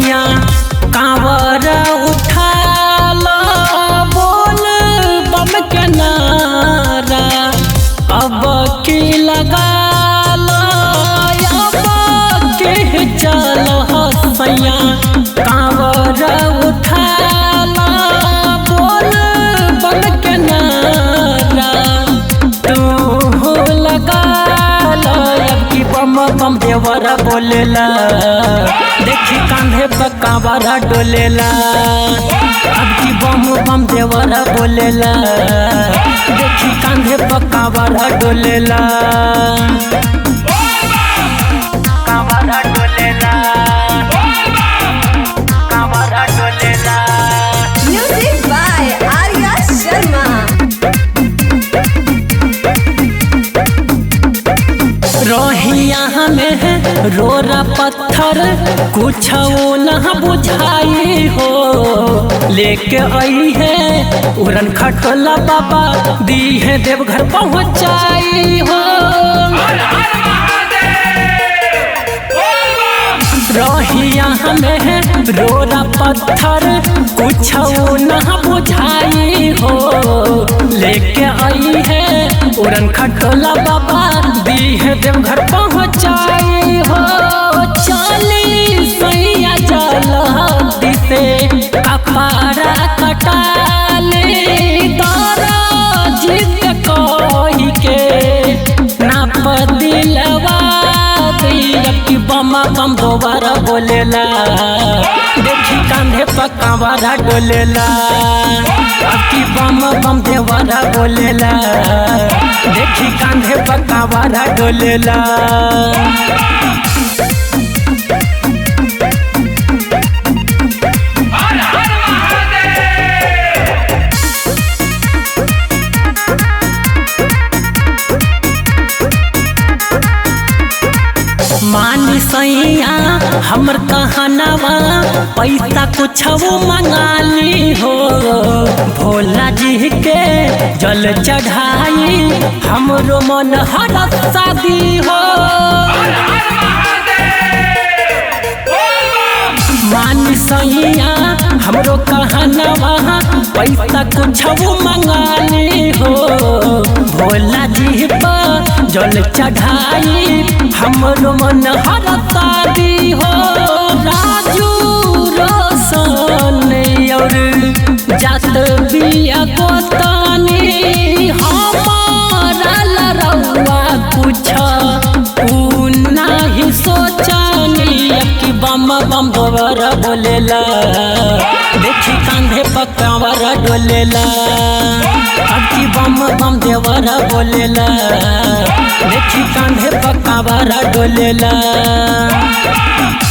सैया कांवर उठाला बोल बम के नारा अब की लगाला अब के चल सैया कांवर उठाला बोल बम के नारा तू लगा अब की बम बम देवरा बोलेला देखी कांधे पर कांवरा डोलेला अब की बम बम देवरा बोलेला देखी कांधे पर कांवरा डोलेला कांवरा डोलेला कांवरा डोलेला Music by Arya Sharma. रोहिया में रोरा पत्थर कुछ न बुझाई हो लेके आई है उड़न खटोला बाबा दी है देवघर पहुँचाई हो रोहिया में रोरा पत्थर कुछ न बुझाई हो लेके आई है उड़न खटोला बाबा दी है देवघर पहुँचाई हो चली सैया जल दिसे कपारा कटाले तारा जित कही के नाप दिलवा दिया कि बम बम दोबारा बोलेला देखी कांधे पर कांवरा डोलेला अब की बम बम देवरा बोलेला देखी कांधे पर कांवरा डोलेला मानी सैया हमर कहनवा पैसा कुछ मंगाली हो भोला जी के जल चढ़ाई हमरो मन हरत शादी हो मानी सैया हमरो कहनवा पैसा कुछ मंगाली हो भोला जी पर जल चढ़ाई हमरो मन हरता दी हो राजू रोशन और जात बिया गोतानी हमारा लरौआ कुछ ऊ नाही सोचानी कि बम बम दोबर बोलेला देखी कांधे पकावर डोलेला अब की बम बम देवर बोलेला देखी कांधे पकावर डोलेला